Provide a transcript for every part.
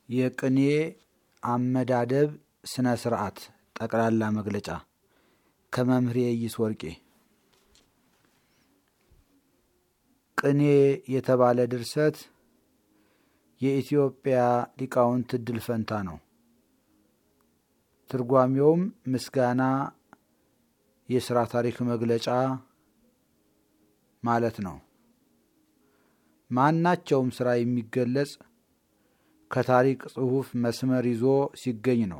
የቅኔ አመዳደብ ስነ ስርዓት ጠቅላላ መግለጫ ከመምህር የይስ ወርቄ። ቅኔ የተባለ ድርሰት የኢትዮጵያ ሊቃውንት እድል ፈንታ ነው። ትርጓሜውም ምስጋና፣ የስራ ታሪክ መግለጫ ማለት ነው። ማናቸውም ስራ የሚገለጽ ከታሪክ ጽሑፍ መስመር ይዞ ሲገኝ ነው።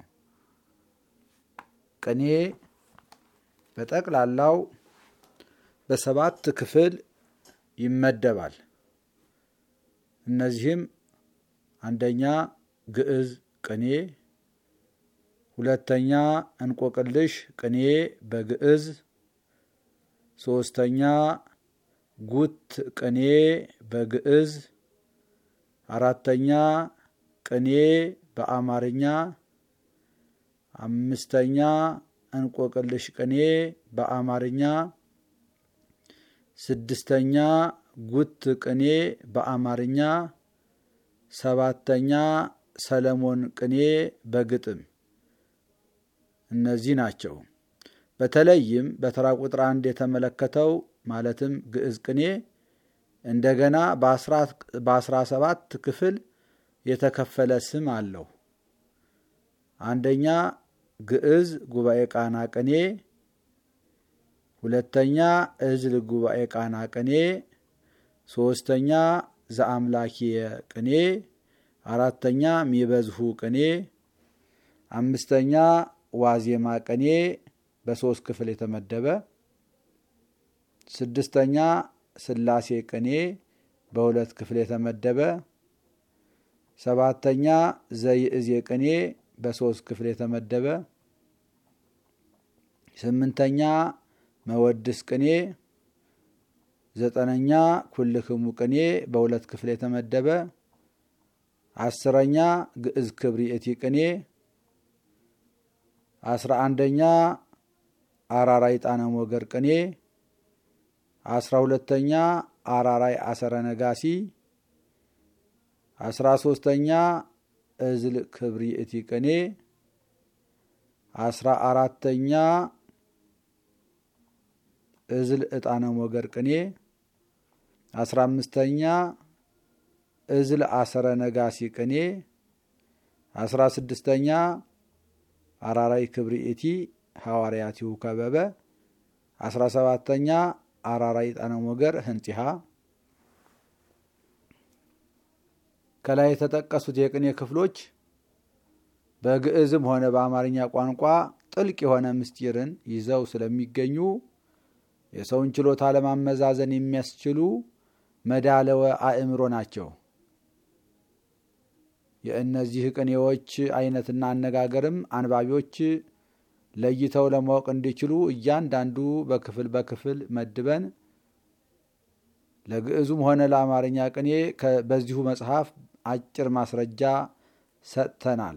ቅኔ በጠቅላላው በሰባት ክፍል ይመደባል። እነዚህም አንደኛ ግዕዝ ቅኔ፣ ሁለተኛ እንቆቅልሽ ቅኔ በግዕዝ፣ ሶስተኛ ጉት ቅኔ በግዕዝ፣ አራተኛ ቅኔ በአማርኛ፣ አምስተኛ እንቆቅልሽ ቅኔ በአማርኛ፣ ስድስተኛ ጉት ቅኔ በአማርኛ፣ ሰባተኛ ሰለሞን ቅኔ በግጥም። እነዚህ ናቸው። በተለይም በተራ ቁጥር አንድ የተመለከተው ማለትም ግዕዝ ቅኔ እንደገና በአስራ ሰባት ክፍል የተከፈለ ስም አለው። አንደኛ ግዕዝ ጉባኤ ቃና ቅኔ፣ ሁለተኛ እዝል ጉባኤ ቃና ቅኔ፣ ሶስተኛ ዘአምላኪየ ቅኔ፣ አራተኛ ሚበዝሁ ቅኔ፣ አምስተኛ ዋዜማ ቅኔ በሶስት ክፍል የተመደበ፣ ስድስተኛ ስላሴ ቅኔ በሁለት ክፍል የተመደበ፣ ሰባተኛ ዘይእዜ ቅኔ በሶስት ክፍል የተመደበ፣ ስምንተኛ መወድስ ቅኔ፣ ዘጠነኛ ኩልክሙ ቅኔ በሁለት ክፍል የተመደበ፣ አስረኛ ግዕዝ ክብሪእቲ ቅኔ፣ አስራ አንደኛ አራራይ ጣነ ሞገር ቅኔ፣ አስራ ሁለተኛ አራራይ አሰረ ነጋሲ፣ አስራ ሶስተኛ እዝል ክብሪእቲ ቅኔ፣ አስራ አራተኛ እዝል ዕጣነ ሞገር ቅኔ፣ አስራ አምስተኛ እዝል አሰረ ነጋሲ ቅኔ፣ አስራ ስድስተኛ አራራይ ክብሪእቲ ሐዋርያቲሁ ከበበ፣ አስራ ሰባተኛ አራራይ ጣነ ሞገር ህንጢሃ። ከላይ የተጠቀሱት የቅኔ ክፍሎች በግዕዝም ሆነ በአማርኛ ቋንቋ ጥልቅ የሆነ ምስጢርን ይዘው ስለሚገኙ የሰውን ችሎታ ለማመዛዘን የሚያስችሉ መዳለወ አእምሮ ናቸው። የእነዚህ ቅኔዎች አይነትና አነጋገርም አንባቢዎች ለይተው ለማወቅ እንዲችሉ እያንዳንዱ በክፍል በክፍል መድበን ለግዕዙም ሆነ ለአማርኛ ቅኔ በዚሁ መጽሐፍ አጭር ማስረጃ ሰጥተናል።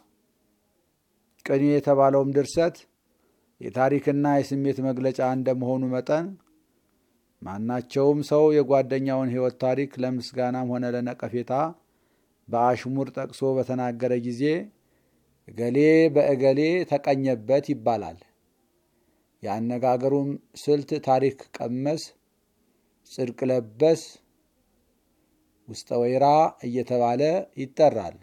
ቅኔ የተባለውም ድርሰት የታሪክና የስሜት መግለጫ እንደመሆኑ መጠን ማናቸውም ሰው የጓደኛውን ሕይወት ታሪክ ለምስጋናም ሆነ ለነቀፌታ በአሽሙር ጠቅሶ በተናገረ ጊዜ እገሌ በእገሌ ተቀኘበት ይባላል። የአነጋገሩም ስልት ታሪክ ቀመስ፣ ጽድቅ ለበስ፣ ውስጠ ወይራ እየተባለ ይጠራል።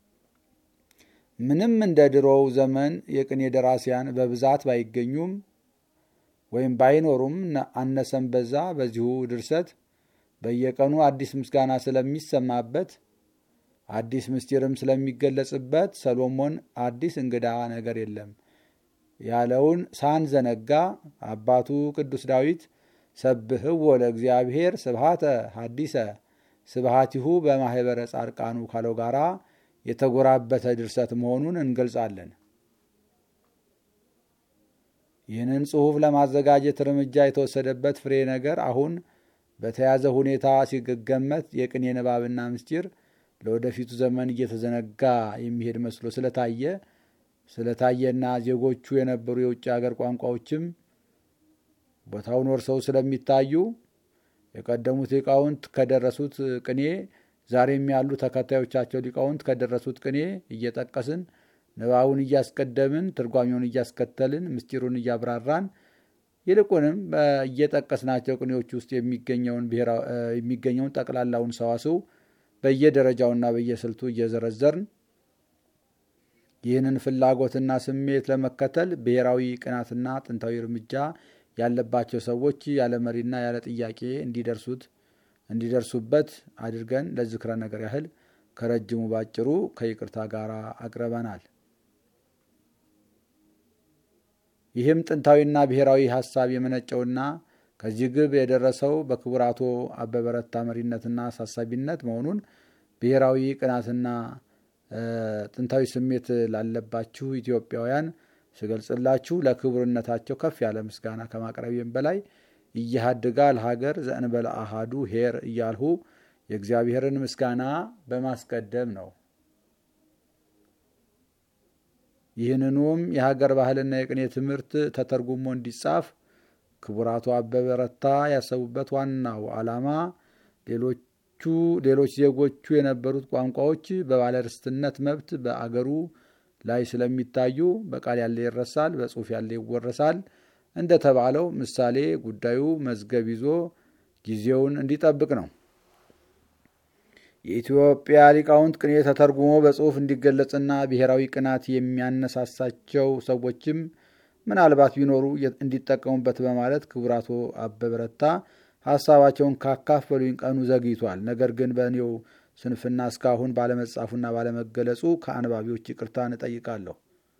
ምንም እንደ ድሮው ዘመን የቅኔ ደራሲያን በብዛት ባይገኙም ወይም ባይኖሩም አነሰም በዛ በዚሁ ድርሰት በየቀኑ አዲስ ምስጋና ስለሚሰማበት አዲስ ምስጢርም ስለሚገለጽበት ሰሎሞን አዲስ እንግዳ ነገር የለም ያለውን ሳንዘነጋ አባቱ ቅዱስ ዳዊት ሰብህዎ ለእግዚአብሔር ስብሃተ ሀዲሰ ስብሃቲሁ በማህበረ ጻድቃኑ ካለው ጋራ የተጎራበተ ድርሰት መሆኑን እንገልጻለን። ይህንን ጽሑፍ ለማዘጋጀት እርምጃ የተወሰደበት ፍሬ ነገር አሁን በተያዘ ሁኔታ ሲገመት የቅኔ ንባብና ምስጢር ለወደፊቱ ዘመን እየተዘነጋ የሚሄድ መስሎ ስለታየ ስለታየና ዜጎቹ የነበሩ የውጭ ሀገር ቋንቋዎችም ቦታውን ወርሰው ስለሚታዩ የቀደሙት ሊቃውንት ከደረሱት ቅኔ ዛሬም ያሉ ተከታዮቻቸው ሊቃውንት ከደረሱት ቅኔ እየጠቀስን ንባቡን እያስቀደምን ትርጓሜውን እያስከተልን ምስጢሩን እያብራራን ይልቁንም እየጠቀስናቸው ቅኔዎች ውስጥ የሚገኘውን ጠቅላላውን ሰዋስው በየደረጃውና በየስልቱ እየዘረዘርን ይህንን ፍላጎትና ስሜት ለመከተል ብሔራዊ ቅናትና ጥንታዊ እርምጃ ያለባቸው ሰዎች ያለ መሪና ያለ ጥያቄ እንዲደርሱት እንዲደርሱበት አድርገን ለዝክረ ነገር ያህል ከረጅሙ ባጭሩ ከይቅርታ ጋር አቅርበናል። ይህም ጥንታዊና ብሔራዊ ሀሳብ የመነጨውና ከዚህ ግብ የደረሰው በክቡር አቶ አበበ ረታ መሪነትና አሳሳቢነት መሆኑን ብሔራዊ ቅናትና ጥንታዊ ስሜት ላለባችሁ ኢትዮጵያውያን ስገልጽላችሁ ለክቡርነታቸው ከፍ ያለ ምስጋና ከማቅረቤም በላይ እያሃድጋ ለሀገር ዘእንበለ አሃዱ ሄር እያልሁ የእግዚአብሔርን ምስጋና በማስቀደም ነው። ይህንኑም የሀገር ባህልና የቅኔ ትምህርት ተተርጉሞ እንዲጻፍ ክቡር አቶ አበበ ረታ ያሰቡበት ዋናው ዓላማ ሌሎቹ ሌሎች ዜጎቹ የነበሩት ቋንቋዎች በባለርስትነት መብት በአገሩ ላይ ስለሚታዩ በቃል ያለ ይረሳል፣ በጽሑፍ ያለ ይወረሳል እንደተባለው ምሳሌ ጉዳዩ መዝገብ ይዞ ጊዜውን እንዲጠብቅ ነው። የኢትዮጵያ ሊቃውንት ቅኔ ተተርጉሞ በጽሑፍ እንዲገለጽና ብሔራዊ ቅናት የሚያነሳሳቸው ሰዎችም ምናልባት ቢኖሩ እንዲጠቀሙበት በማለት ክቡር አቶ አበበ ረታ ሀሳባቸውን ካካፈሉኝ ቀኑ ዘግይቷል። ነገር ግን በእኔው ስንፍና እስካሁን ባለመጻፉና ባለመገለጹ ከአንባቢዎች ይቅርታን እጠይቃለሁ።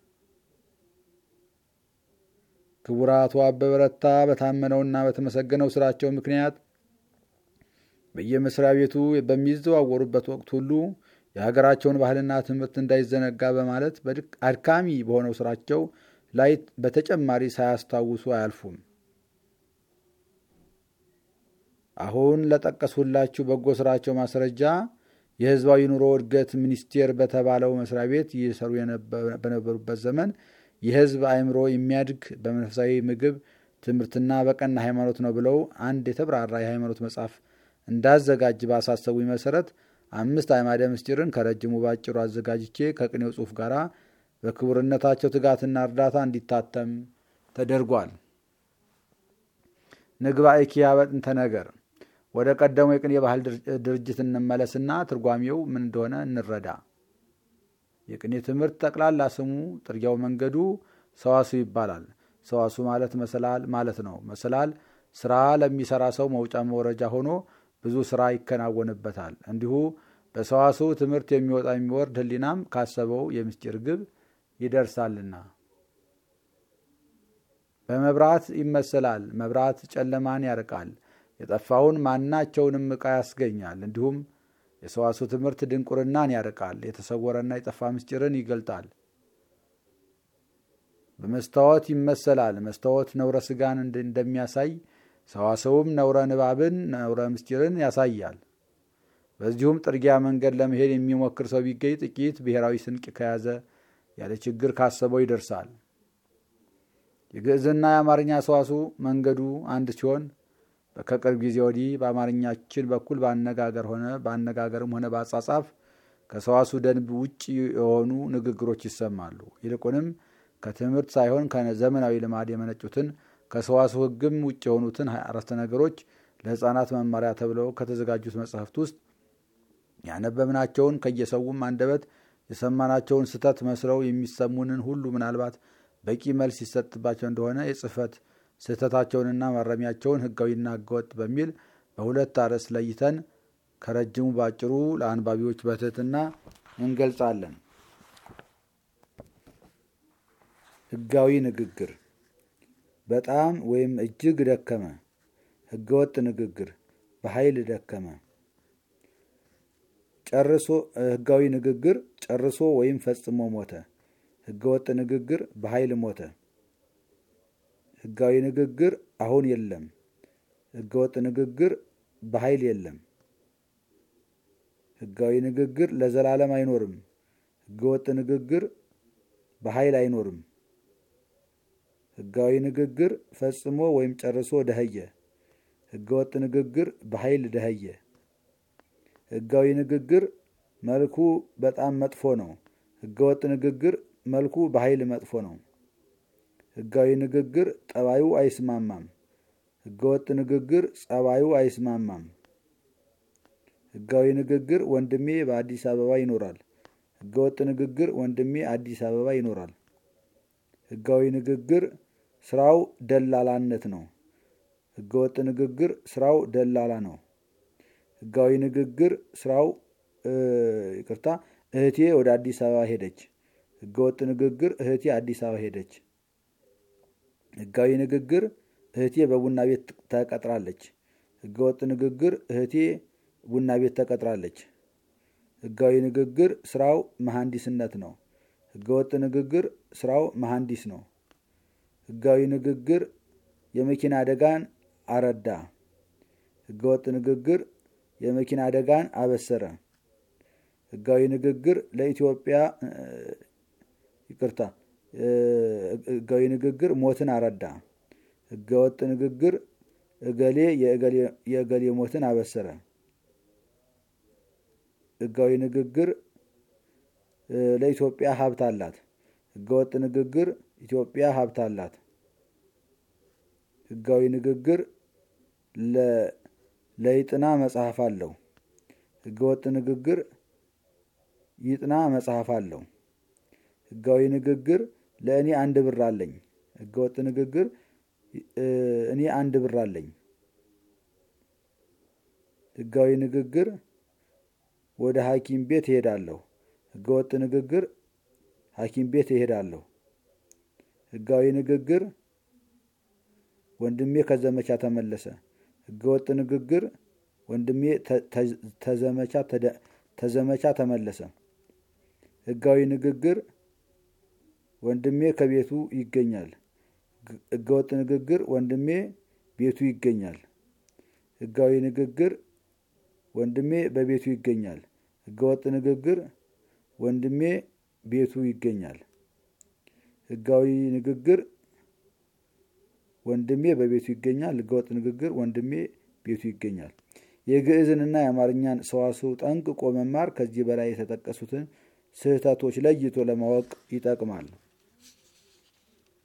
ክቡር አቶ አበበ ረታ በታመነውና በተመሰገነው ስራቸው ምክንያት በየመስሪያ ቤቱ በሚዘዋወሩበት ወቅት ሁሉ የሀገራቸውን ባህልና ትምህርት እንዳይዘነጋ በማለት አድካሚ በሆነው ስራቸው ላይ በተጨማሪ ሳያስታውሱ አያልፉም። አሁን ለጠቀስሁላችሁ በጎ ስራቸው ማስረጃ የሕዝባዊ ኑሮ እድገት ሚኒስቴር በተባለው መስሪያ ቤት ይሰሩ በነበሩበት ዘመን የሕዝብ አእምሮ የሚያድግ በመንፈሳዊ ምግብ ትምህርትና በቀና ሃይማኖት ነው ብለው አንድ የተብራራ የሃይማኖት መጽሐፍ እንዳዘጋጅ ባሳሰቡኝ መሰረት አምስት አዕማደ ምስጢርን ከረጅሙ ባጭሩ አዘጋጅቼ ከቅኔው ጽሑፍ ጋር በክቡርነታቸው ትጋትና እርዳታ እንዲታተም ተደርጓል። ንግባእ ኪያ በጥንተ ነገር ወደ ቀደመው የቅኔ ባህል ድርጅት እንመለስና ትርጓሜው ምን እንደሆነ እንረዳ። የቅኔ ትምህርት ጠቅላላ ስሙ ጥርጊያው መንገዱ ሰዋሱ ይባላል። ሰዋሱ ማለት መሰላል ማለት ነው። መሰላል ስራ ለሚሰራ ሰው መውጫ መውረጃ ሆኖ ብዙ ስራ ይከናወንበታል። እንዲሁ በሰዋሱ ትምህርት የሚወጣ የሚወርድ ሕሊናም ካሰበው የምስጢር ግብ ይደርሳልና። በመብራት ይመሰላል። መብራት ጨለማን ያርቃል፣ የጠፋውን ማናቸውንም ዕቃ ያስገኛል። እንዲሁም የሰዋሱ ትምህርት ድንቁርናን ያርቃል፣ የተሰወረና የጠፋ ምስጢርን ይገልጣል። በመስታወት ይመሰላል። መስታወት ነውረ ስጋን እንደሚያሳይ ሰዋሰውም ነውረ ንባብን ነውረ ምስጢርን ያሳያል። በዚሁም ጥርጊያ መንገድ ለመሄድ የሚሞክር ሰው ቢገኝ ጥቂት ብሔራዊ ስንቅ ከያዘ ያለ ችግር ካሰበው ይደርሳል። የግዕዝና የአማርኛ ሰዋሱ መንገዱ አንድ ሲሆን ከቅርብ ጊዜ ወዲህ በአማርኛችን በኩል በአነጋገር ሆነ በአነጋገርም ሆነ በአጻጻፍ ከሰዋሱ ደንብ ውጭ የሆኑ ንግግሮች ይሰማሉ። ይልቁንም ከትምህርት ሳይሆን ከዘመናዊ ልማድ የመነጩትን ከሰዋሱ ሕግም ውጭ የሆኑትን አረፍተ ነገሮች ለሕፃናት መማሪያ ተብለው ከተዘጋጁት መጽሐፍት ውስጥ ያነበብናቸውን ከየሰውም አንደበት የሰማናቸውን ስህተት መስለው የሚሰሙንን ሁሉ ምናልባት በቂ መልስ ይሰጥባቸው እንደሆነ የጽሕፈት ስህተታቸውንና ማረሚያቸውን ሕጋዊና ሕገወጥ በሚል በሁለት አርዕስት ለይተን ከረጅሙ ባጭሩ ለአንባቢዎች በትህትና እንገልጻለን። ሕጋዊ ንግግር በጣም ወይም እጅግ ደከመ። ሕገወጥ ንግግር በኃይል ደከመ። ጨርሶ ሕጋዊ ንግግር ጨርሶ ወይም ፈጽሞ ሞተ። ሕገወጥ ንግግር በኃይል ሞተ። ሕጋዊ ንግግር አሁን የለም። ሕገወጥ ንግግር በኃይል የለም። ሕጋዊ ንግግር ለዘላለም አይኖርም። ሕገወጥ ንግግር በኃይል አይኖርም። ሕጋዊ ንግግር ፈጽሞ ወይም ጨርሶ ደኸየ። ሕገወጥ ንግግር በኃይል ደኸየ። ህጋዊ ንግግር መልኩ በጣም መጥፎ ነው። ህገወጥ ንግግር መልኩ በኃይል መጥፎ ነው። ህጋዊ ንግግር ጠባዩ አይስማማም። ህገወጥ ንግግር ጸባዩ አይስማማም። ህጋዊ ንግግር ወንድሜ በአዲስ አበባ ይኖራል። ህገወጥ ንግግር ወንድሜ አዲስ አበባ ይኖራል። ህጋዊ ንግግር ስራው ደላላነት ነው። ህገወጥ ንግግር ስራው ደላላ ነው። ህጋዊ ንግግር ስራው ይቅርታ፣ እህቴ ወደ አዲስ አበባ ሄደች። ህገወጥ ንግግር እህቴ አዲስ አበባ ሄደች። ህጋዊ ንግግር እህቴ በቡና ቤት ተቀጥራለች። ህገወጥ ንግግር እህቴ ቡና ቤት ተቀጥራለች። ህጋዊ ንግግር ስራው መሐንዲስነት ነው። ህገወጥ ንግግር ስራው መሐንዲስ ነው። ህጋዊ ንግግር የመኪና አደጋን አረዳ። ህገወጥ ንግግር የመኪና አደጋን አበሰረ። ህጋዊ ንግግር ለኢትዮጵያ ይቅርታ፣ ህጋዊ ንግግር ሞትን አረዳ። ህገወጥ ንግግር እገሌ የእገሌ ሞትን አበሰረ። ህጋዊ ንግግር ለኢትዮጵያ ሀብት አላት። ህገወጥ ንግግር ኢትዮጵያ ሀብት አላት። ህጋዊ ንግግር ለይጥና መጽሐፍ አለው። ህገወጥ ንግግር ይጥና መጽሐፍ አለው። ህጋዊ ንግግር ለእኔ አንድ ብር አለኝ። ህገወጥ ንግግር እኔ አንድ ብር አለኝ። ህጋዊ ንግግር ወደ ሐኪም ቤት እሄዳለሁ። ህገወጥ ንግግር ሐኪም ቤት እሄዳለሁ። ህጋዊ ንግግር ወንድሜ ከዘመቻ ተመለሰ። ህገወጥ ንግግር ወንድሜ ተዘመቻ ተመለሰ። ህጋዊ ንግግር ወንድሜ ከቤቱ ይገኛል። ህገወጥ ንግግር ወንድሜ ቤቱ ይገኛል። ህጋዊ ንግግር ወንድሜ በቤቱ ይገኛል። ህገወጥ ንግግር ወንድሜ ቤቱ ይገኛል። ህጋዊ ንግግር ወንድሜ በቤቱ ይገኛል። ህገወጥ ንግግር ወንድሜ ቤቱ ይገኛል። የግዕዝንና የአማርኛን ሰዋስው ጠንቅቆ መማር ከዚህ በላይ የተጠቀሱትን ስህተቶች ለይቶ ለማወቅ ይጠቅማል።